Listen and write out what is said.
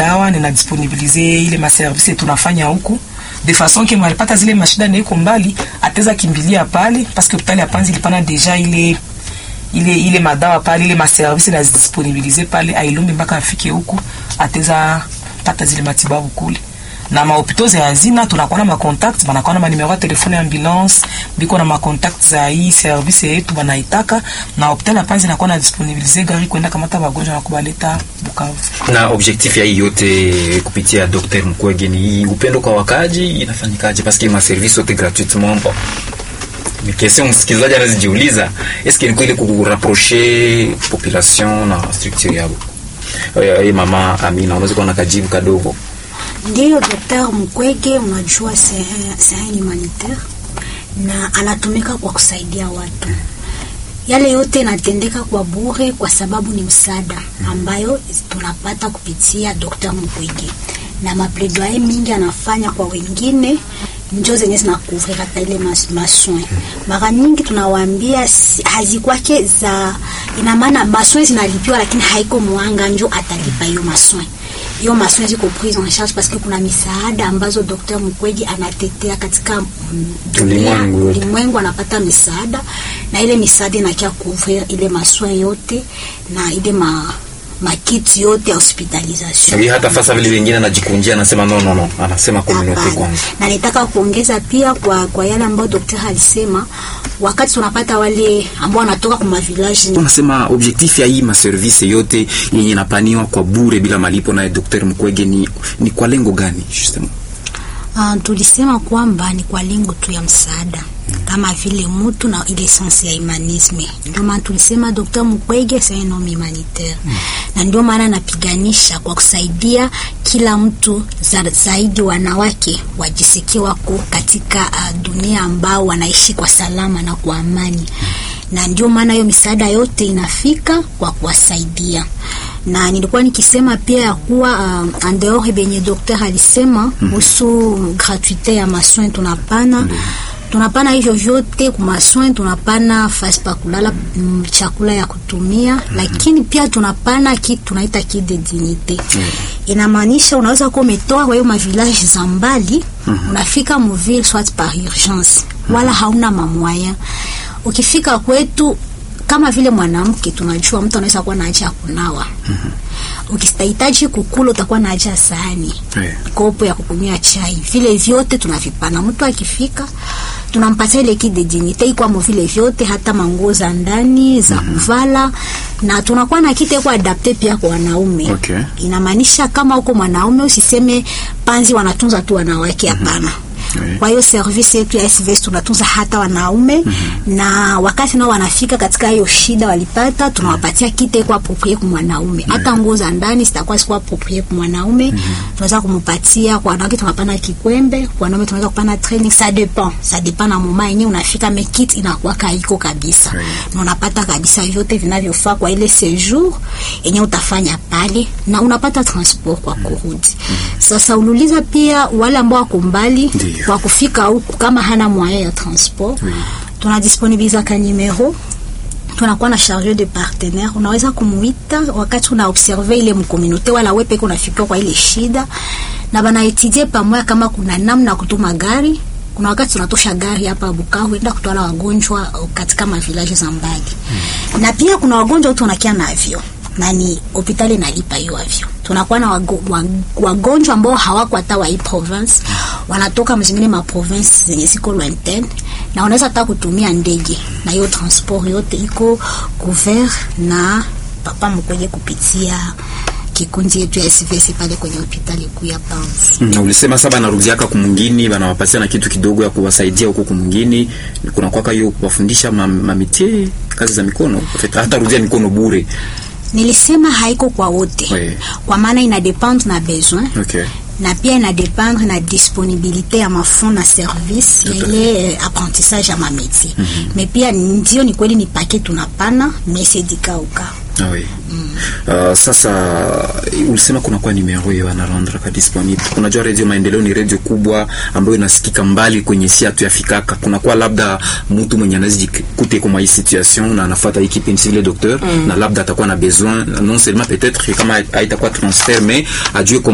madawa nina disponibilize ile maservice tunafanya huku de façon que mwalipata zile mashida na iko mbali ateza kimbilia pale parce que hospitali ya Panzi ilipana deja ile ile ile madawa pale ile maservice na disponibilize pale ailumbi mpaka afike huku ateza pata zile matibabu kule na mahopito za hazina tunakuwa na macontact banakuwa na manimero ya telefone ya ambulance biko na macontact za hii service yetu banaitaka na hospitali ya Panzi inakuwa na disponibilize gari kwenda kamata wagonjwa na kubaleta Bukavu. Na objectif ya hii yote kupitia Dr. Mukwege ni hii upendo kwa wakaji inafanyikaje? Parce que ma service yote gratuitement bon. Ni question msikilizaji anazijiuliza, est-ce que ni kweli kurapprocher population na structure yao? Eh, mama Amina, unaweza kuwa na kajibu kadogo? Ndiyo, Daktari Mukwege, unajua c'est un humanitaire na anatumika kwa kusaidia watu. Yale yote inatendeka kwa bure kwa sababu ni msaada ambayo tunapata kupitia Dr. Mukwege, na mapledoyer mingi anafanya kwa wengine njo zenye zinakuvrir hata ile mas, maswin. Mara nyingi tunawaambia si- hazikwake za ina maana maswin zinalipiwa, lakini haiko mwanga njo atalipa hiyo maswin hiyo maswin ziko prise en charge parce que kuna misaada ambazo Dr. Mukwege anatetea katika mm, dunia Ulimwengu yote. ulimwengu, anapata misaada na ile misaada inakia couvrir ile maswin yote na ile ma makiti yote ya hospitalisation. Hivi hata fasa vile vingine anajikunjia anasema no no no, anasema community Hapana. kwanza. Na nitaka kuongeza pia kwa, kwa yale ambayo daktari alisema, wakati tunapata wale ambao wanatoka kwa mavillage Unasema objectif ya hii maservice yote yenye inapaniwa kwa bure bila malipo na Dr. Mukwege ni, ni kwa lengo gani justement? Uh, tulisema kwamba ni kwa lengo tu ya msaada kama vile mutu na ile sense ya humanisme. Ndio maana tulisema Dr. Mukwege c'est un homme humanitaire na ndio maana napiganisha kwa kusaidia kila mtu za, zaidi wanawake wajisikie wako katika uh, dunia ambao wanaishi kwa salama na kwa amani na ndio maana hiyo misaada yote inafika kwa kuwasaidia na nilikuwa nikisema pia ya kuwa uh, andeore benye dokter alisema kuhusu gratuite ya masoin tunapana tunapana hivyo vyote kumasoin tunapana fasi pa kulala mm, chakula ya kutumia lakini pia tunapana kitu tunaita kit de dignite inamaanisha unaweza kuwa umetoa kwa hiyo mavillage za mbali unafika muville soit par urgence wala hauna mamwaya ukifika kwetu kama vile mwanamke tunajua mtu anaweza kuwa na haja ya kunawa ukistahitaji kukula utakuwa na haja ya sahani Yeah. kopo ya kukunywa chai vile vyote tunavipana mtu akifika tunampatia ile kit de dignite ikwamo vile vyote hata manguo za ndani za kuvala na tunakuwa na kite kwa adapte pia kwa wanaume Okay. inamaanisha kama uko mwanaume usiseme panzi wanatunza tu wanawake hapana Oui. kwa hiyo service yetu ya SVS tunatunza hata wanaume na wakati nao wanafika katika hiyo shida walipata, tunawapatia kite kwa approprié kwa mwanaume. Hata nguo za ndani zitakuwa sikuwa approprié kwa mwanaume, tunaweza kumpatia kwa wanawake, tunapana kikwembe, kwa wanaume tunaweza kupana training, ça dépend, ça dépend na mama yenyewe unafika, mais kit inakuwa kaiko kabisa Oui. na unapata kabisa vyote vinavyofaa kwa ile séjour yenye utafanya pale, na unapata transport kwa kurudi. Sasa uliuliza pia wale ambao wako mbali Ndiyo. kwa kufika huku kama hana moyen ya transport Oui. tunadisponibiliza ka numero tunakuwa na charge de partenaire unaweza kumuita wakati una observe ile mkomunote wala wewe peke unafika kwa ile shida na bana etudie pamoja kama kuna namna ya kutuma gari kuna wakati tunatosha gari hapa Bukavu enda kutwala wagonjwa uh, katika mavilaji za mbali na pia kuna wagonjwa watu wanakia navyo nani hospitali nalipa hiyo avyo. Tunakuwa na wago, wa- wagonjwa ambao hawako hata wa hii province, wanatoka mzingine ma province zenye ziko lointaine, na wanaweza hata kutumia ndege, na hiyo transport yote iko couvert na papa mkwenye kupitia kikundi yetu ya SVS pale kwenye hospitali kuu ya Panzi. Na ulisema sasa banarudiaka kumungini banawapatia na kitu kidogo ya kuwasaidia huko kumungini, kuna kwaka hiyo kuwafundisha ma- mamitie kazi za mikono, Feta- hata rudia mikono bure. Nilisema haiko kwa wote, Oui. kwa maana ina dependre na besoin Okay. na pia ina dependre na disponibilité ya mafond na service ya ile eh, apprentissage ya mamétier mm -hmm. mais pia ndio ni kweli ni paquet tunapana mais c'est du cas au cas Ah oui. Uh, sasa ulisema kuna kwa numero hiyo anarandra ka disponible. Unajua Radio Maendeleo ni radio kubwa ambayo inasikika mbali kwenye si hatu yafikaka. Kuna kwa labda mtu mwenye anazijikute kwa hii situation na anafuata hii kipindi vile docteur na labda atakuwa na besoin non seulement peut-être kama haitakuwa transfert mais ajue